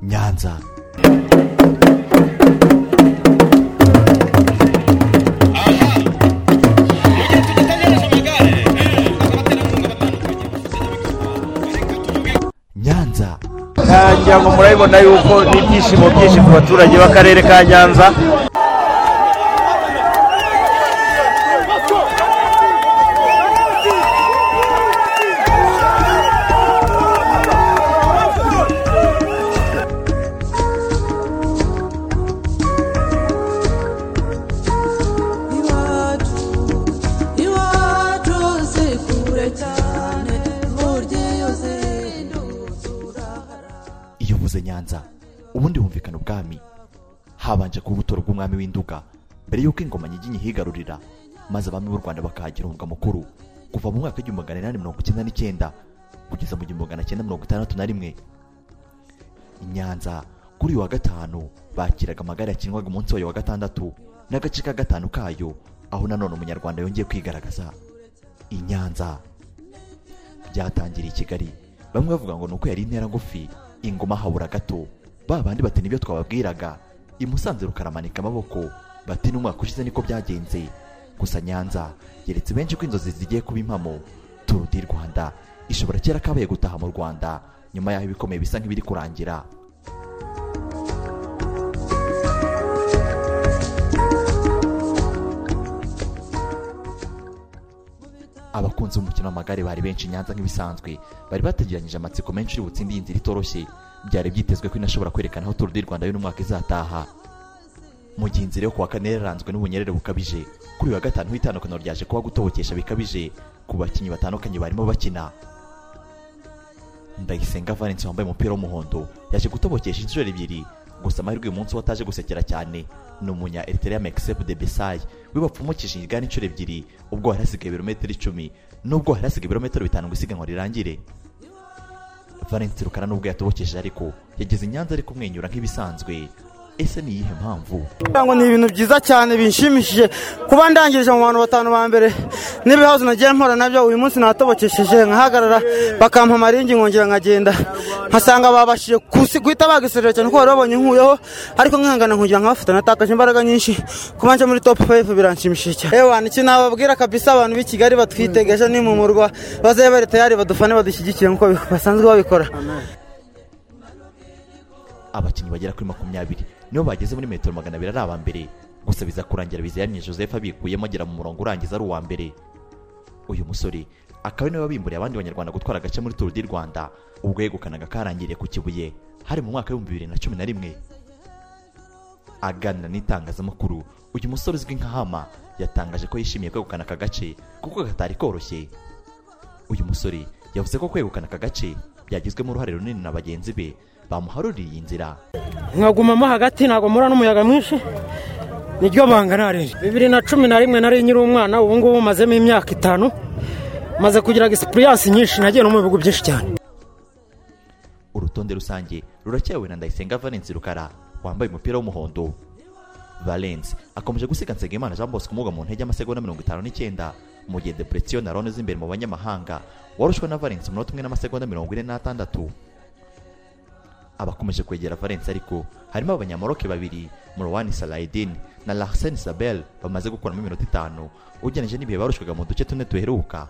Nyanza. Nyanza. ngira ngo murabibona yuko n'ibyishimo byinshi ku baturage b'akarere ka nyanza iwacu iwacu si kure cyane burya iyo uzindutse urahara Iyo mvuze Nyanza, ubundi humvikana ubwami. Habanje ku buto rw'umwami w'Induga, mbere y'uko ingoma nyiginya ihigarurira, maze abami b'u Rwanda bakahagira umurwa mukuru. Kuva mu mwaka w'igihumbi magana inani mirongo icyenda n'icyenda, kugeza mu gihumbi magana cyenda mirongo itandatu na rimwe. I Nyanza, kuri uyu wa gatanu, bakiraga amagare yakinwaga umunsi wayo wa gatandatu, n'agace ka gatanu kayo, aho nanone umunyarwanda yongeye kwigaragaza. I Nyanza, byatangiriye i Kigali bamwe bavuga ngo ni uko yari intera ngufi ingoma habura gato ba bandi bati nibyo twababwiraga i Musanze rukaramanika amaboko bati n'umwaka ushize niko byagenze gusa Nyanza yeretse benshi ko inzozi zigiye kuba impamo Tour du Rwanda ishobora kera kabaye gutaha mu Rwanda nyuma y'aho ibikomeye bisa nk'ibiri kurangira abakunzi b'umukino w'amagare bari benshi i nyanza nk'ibisanzwe bari bategeranyije amatsiko menshi uri butsinde iyi nzira itoroshye byari byitezwe ko inashobora kwerekana aho Tour du Rwanda y'uno mwaka izataha mu gihe inzira yo kuwa kane yari yaranzwe n'ubunyerere bukabije kuri uyu wa gatanu ho itandukaniro ryaje kuba gutobokesha bikabije ku bakinnyi batandukanye barimo bakina Ndayisenga Valens wambaye umupira w'umuhondo yaje gutobokesha inshuro ebyiri gusa amahirwe uyu munsi wataje gusekera cyane ni umunya Eritrea Mekseb de Besay wibapfumukishije igare inshuro ebyiri ubwo hari hasigaye ibirometero icumi n'ubwo hari hasigaye ibirometero bitanu ngo isiganwa rirangire Valens Rukara nubwo yatobokesheje ariko yageze i Nyanza ari kumwenyura nk'ibisanzwe ese ni iyihe mpamvu Kugira ngo ni ibintu byiza cyane binshimishije kuba ndangirije mu bantu batanu ba mbere n'ibihazo nagiye mpora nabyo uyu munsi natobokesheje nkahagarara bakampa amaringi nkongera nkagenda nkasanga babashije kusi- guhita bagisorera cyane kuko bari babonye nkuyeho ariko nkihangana nkugira nkabafata natakaje imbaraga nyinshi kuba nje muri top 5 biranshimishije cyane ewa ni ikintu nababwira kabisa abantu b'i Kigali batwitegeje ni mu murwa bazabe bari tayari badufane badushyigikiye nkuko bi- basanzwe babikora abakinnyi bagera kuri makumyabiri nibo bageze muri metero magana abiri ari aba mbere gusa biza kurangira biziyaranye joseph abikuyemo agera mu murongo urangiza ari uwa mbere uyu musore akaba ari nawe wabimburiye abandi banyarwanda gutwara agace muri Tour du Rwanda ubwo yegukanaga karangiriye ku Kibuye hari mu mwaka w'ibihumbi bibiri na cumi na rimwe aganira n'itangazamakuru uyu musore uzwi nka Hama yatangaje ko yishimiye kwegukana aka gace kuko katari koroshye uyu musore yavuze ko kwegukana aka gace byagizwemo uruhare runini na bagenzi be bamuharuriye inzira nkagumamo hagati ntabwo mpura n'umuyaga mwinshi niryo banga narinje bibiri na cumi na rimwe nari nkiri umwana ubu ngubu mazemo imyaka itanu maze kugira egisipuriyansi nyinshi nagiye no mu bihugu byinshi cyane urutonde rusange ruracyawe na Ndayisenga Valens Rukara wambaye umupira w'umuhondo Valens akomeje gusiga Nsengimana Jean Bosco umuga mu ntege y'amasegonda mirongo itanu n'icyenda mu gihe Depression na Ronaldo z'imbere mu banyamahanga warushwe na Valens umunota umwe n'amasegonda mirongo ine n'atandatu abakomeje kwegera Valens ariko harimo abanyamoroke babiri Murwani Salaidin na Larsen Sabel bamaze gukuramo iminota itanu ugereranije n'ibihe barushwaga mu duce tune duheruka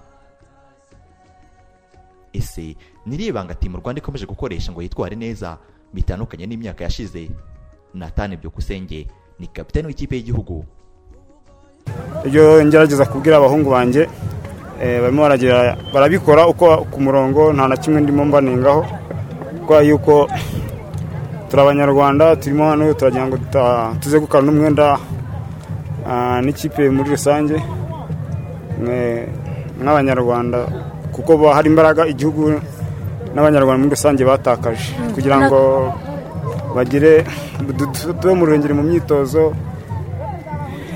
ese niriye banga timu Rwanda ikomeje gukoresha ngo yitware neza bitandukanye n'imyaka yashize Nathan Byukusenge ni kapiteni w'ikipe y'igihugu ibyo ngerageza kubwira abahungu banjye eh, barimo baragira barabikora uko ku murongo nta na kimwe ndimo mbanengaho kubera yuko turi abanyarwanda turimo hano turagira ngo tuta- tuzegukana n'umwenda ah, n'ikipe muri rusange mwe- nk'abanyarwanda kuko ba- hari imbaraga igihugu n'abanyarwanda muri rusange batakaje kugira ngo bagire du- du- tube mu rurengeri mu myitozo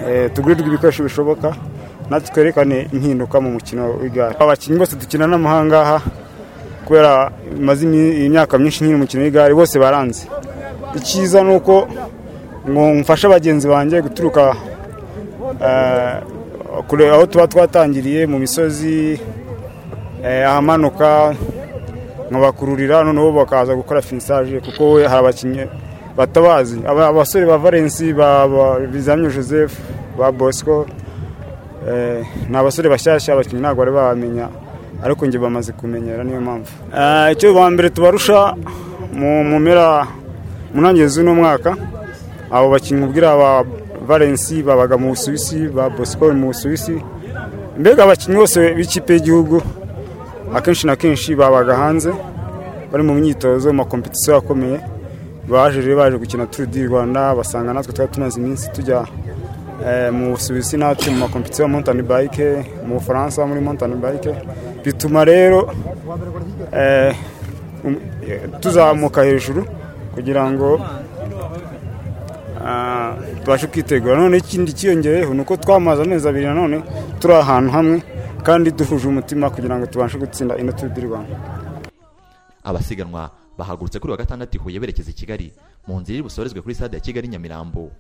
Eh, tugurirwe ibikoresho bishoboka natwe twerekane impinduka mu mukino w'igare abakinnyi bose dukinana n'amahangaha kubera maze imi- imyaka myinshi nyiri umukino w'igare bose baranze icyiza ni uko ngo mfashe bagenzi banjye guturuka eh, kure aho tuba twatangiriye mu misozi eh, ahamanuka nkabakururira noneho bakaza gukora finisaje kuko we hari abakinnyi batabazi Aba- abasore ba valensi ba ba- bizamyo joseph ba bosco eh, ni abasore bashyashya abakinnyi ntabwo bari babamenya ariko njye bamaze kumenyera niyo mpamvu Eh, icyo ba mbere tubarusha mu mu mpera mu ntangiriro z'uno mwaka abo bakinnyi ubwira ba valensi babaga mu busuwisi ba bosco mu busuwisi mbega abakinnyi bose b'ikipe y'igihugu akenshi na kenshi babaga hanze bari mu myitozo mu makompetisiyo akomeye baje rero baje gukina turu di rwanda basanga natwe twari tumaze iminsi tujya eh, mu busuwisi natwe mu makompetisiyo ya montani bayike mu bufaransa muri montani bayike bituma rero eh, um- eh, tuzamuka hejuru kugira ngo ah, tubashe kwitegura none ikindi cyiyongereyeho ni uko twamaze amezi abiri nanone turi ahantu hamwe kandi duhuje umutima kugira ngo tubashe gutsinda ino turu di rwanda abasiganwa bahagurutse kuri wa gatandatu i huye berekeza i kigali mu nzira iri busorezwe kuri stade ya kigali nyamirambo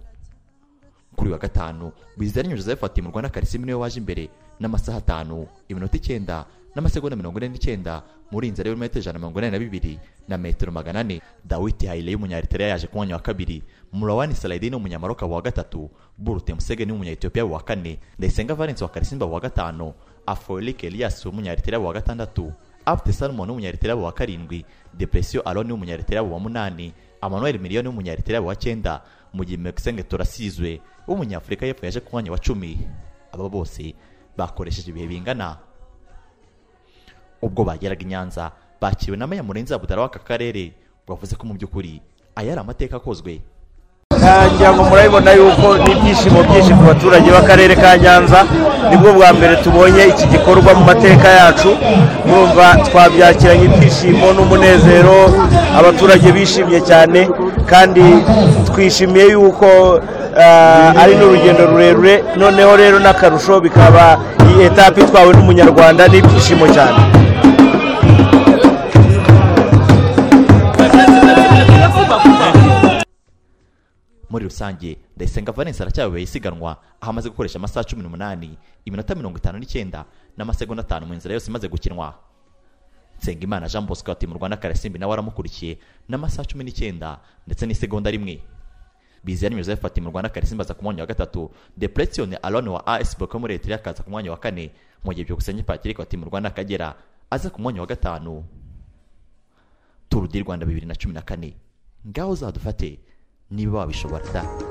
kuri wa gatanu Biziyaremye joseph atimurwa na karisimu niwe waje imbere n'amasaha atanu iminota icyenda n'amasegonda mirongo ine n'icyenda muri inzira y'ibirometero ijana na mirongo inani na bibiri na metero magana ane dawiti hayire y'umunyaritera yaje ku mwanya wa kabiri murawani saladin w'umunyamaroka wa gatatu burute musegeni w'umunyayetiyopiya wa kane ndayisenga valence wa karisimba wa gatanu afolik elias w'umunyaritera wa gatandatu Abte Salmon w'umunyariterabu wa karindwi Depression Aloni w'umunyariterabu wa munani Emmanuel Miliyoni w'umunyariterabu wa cyenda mu gihe Maxenge Turasizwe w'umunyafurika y'epfo yaje ku mwanya wa cumi aba bose bakoresheje ibihe bingana ubwo bageraga i Nyanza bakiriwe na Meya Murenzi Abudara w'aka karere wavuze ko mu by'ukuri aya ari amateka akozwe ngira ngo murabibona yuko n'ibyishimo byinshi ku baturage b'akarere ka nyanza nibwo bwa mbere tubonye iki gikorwa mu mateka yacu murumva twabyakiranye ibyishimo n'umunezero abaturage bishimye cyane kandi twishimiye yuko ah, ari n'urugendo rurerure noneho rero n'akarusho bikaba iyi etape itwawe n'umunyarwanda n'ibyishimo cyane muri rusange ndayisenga valence aracyayobeye isiganwa aho amaze gukoresha amasaha cumi n'umunani iminota mirongo itanu n'icyenda n'amasegonda atanu mu nzira yose imaze gukinwa nsengimana jean bosco atimurwa na karasimbi nawe aramukurikiye n'amasaha cumi n'icyenda ndetse n'isegonda rimwe biziyari joseph atimurwa na karasimbi aza ku mwanya wa gatatu depression alone wa as boko muri eritrea akaza ku mwanya wa kane mu gihe byukusenge patrick atimurwa na kagera aza ku mwanya wa gatanu turu di rwanda bibiri na cumi na kane ngaho zadufate niba wabishobora da